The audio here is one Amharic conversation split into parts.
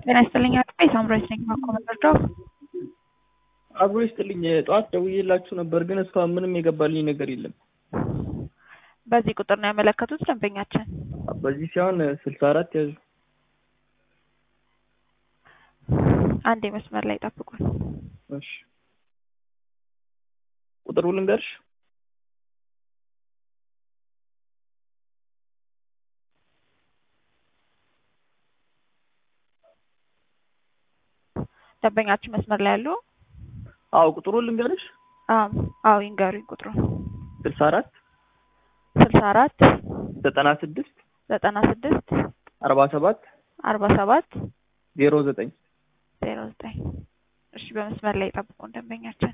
ጤና ይስጥልኝ አጥቤ ሳምራዊት ነኝ ከኮመንደር አብሮ ይስጥልኝ። ጠዋት ደውዬላችሁ ነበር፣ ግን እስካሁን ምንም የገባልኝ ነገር የለም። በዚህ ቁጥር ነው ያመለከቱት ደንበኛችን። በዚህ ሲሆን ስልሳ አራት ያዙ። አንዴ መስመር ላይ ጠብቁን። እሺ ቁጥሩ ልንገርሽ። ደንበኛችን መስመር ላይ ያሉ? አዎ ቁጥሩ ልንገርሽ። አዎ አዎ ይንገሩኝ ቁጥሩ። ስልሳ አራት ስልሳ አራት ዘጠና ስድስት ዘጠና ስድስት አርባ ሰባት አርባ ሰባት ዜሮ ዘጠኝ ዜሮ ዘጠኝ እሺ በመስመር ላይ ጠብቁን ደንበኛችን።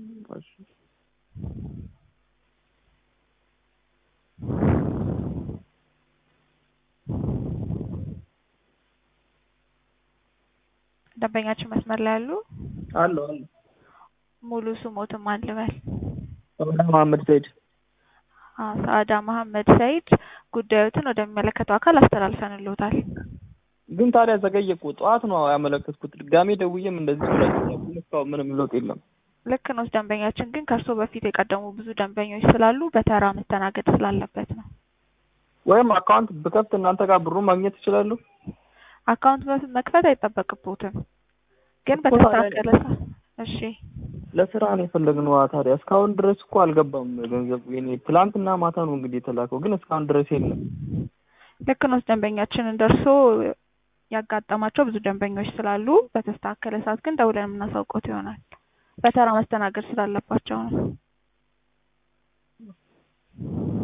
ደንበኛችን መስመር ላይ ያሉ? አለ አለ ሙሉ ስሞትም አልበል። መሐመድ ሰይድ አዎ ሰአዳ መሐመድ ሰይድ ጉዳዮትን ወደሚመለከተው አካል አስተላልፈንልዎታል። ግን ታዲያ ዘገየ እኮ ጠዋት ነው ያመለከትኩት። ድጋሜ ደውዬም እንደዚህ ብላችሁ እስካሁን ምንም ለውጥ የለም። ልክ ነው ደንበኛችን፣ ግን ከእርስዎ በፊት የቀደሙ ብዙ ደንበኞች ስላሉ በተራ መስተናገድ ስላለበት ነው። ወይም አካውንት ብከፍት እናንተ ጋር ብሩ ማግኘት እችላለሁ? አካውንት በፊት መክፈት አይጠበቅብዎትም፣ ግን በተስተካከለ ሰ- እሺ ለስራ ነው የፈለግነው። ታዲያ እስካሁን ድረስ እኮ አልገባም ገንዘቡ። የኔ ትላንትና ማታ ነው እንግዲህ የተላከው፣ ግን እስካሁን ድረስ የለም። ልክ ነው ደንበኛችን፣ እንደ እርስዎ ያጋጠማቸው ብዙ ደንበኞች ስላሉ በተስተካከለ ሰዓት ግን ደውለን የምናሳውቆት ይሆናል። በተራ መስተናገድ ስላለባቸው ነው።